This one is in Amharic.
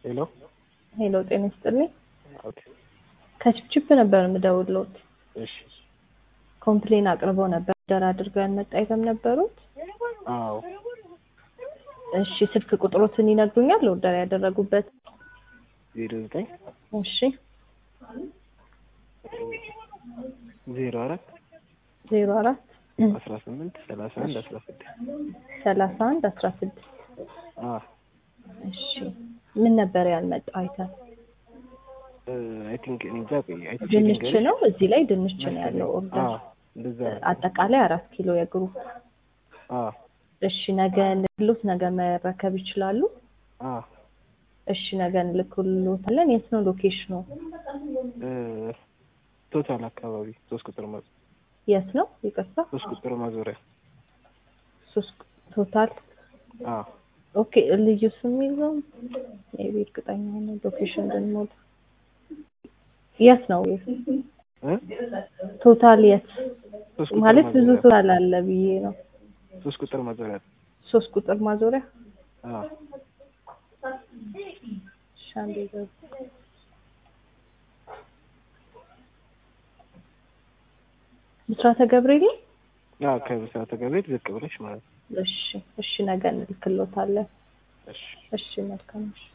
ሄሎ ሄሎ ጤና ይስጥልኝ። ኦኬ ከችፕችፕ ነበር የምደውልዎት። እሺ ኮምፕሌን አቅርበው ነበር። ደር አድርገው ያልመጣ አይተም ነበሩት። አዎ እሺ ስልክ ቁጥሮትን ይነግሩኛል? ኦርደር ያደረጉበት። ዜሮ ዘጠኝ እሺ ዜሮ አራት ዜሮ አራት አስራ ስምንት ሰላሳ አንድ አስራ ስድስት ሰላሳ አንድ አስራ ስድስት አዎ እሺ ምን ነበር ያልመጣ አይተም? አይ ቲንክ እኔ እንጃ ቆይ አይ ቲንክ ድንች ልንገርሽ። ነው። እዚህ ላይ ድንች ነው ያለው ኦርደር። አዎ እንደዛ ነው። አጠቃላይ አራት ኪሎ የግሩፕ። አዎ እሺ ነገ ልክሎት ነገ መረከብ ይችላሉ? አዎ እሺ ነገ እንልክሎታለን። የት ነው ሎኬሽኑ? እ ቶታል አካባቢ ሶስት ቁጥር ማ የት ነው? ይቅርታ ሶስት ቁጥር ማዞሪያ ሶስት ቶታል አዎ ኦኬ ልዩ ስም ይዘው ሜቢ እርግጠኛ ነው ሎኬሽን ግን ሞት የት ነው እ ቶታል የት ሶስት ቁጥር ማለት ብዙ ማዞሪያ ቶታል አለ ብዬ ነው ሶስት ቁጥር ማዞሪያ ሶስት ቁጥር ማዞሪያ አዎ እሺ አንዴ ገብ ብስራተ ገብርኤል አዎ ከብስራተ ገብርኤል ዝቅ ብለሽ ማለት ነው። እሺ እሺ ነገ እንልክሎታለን እሺ እሺ መልካም እሺ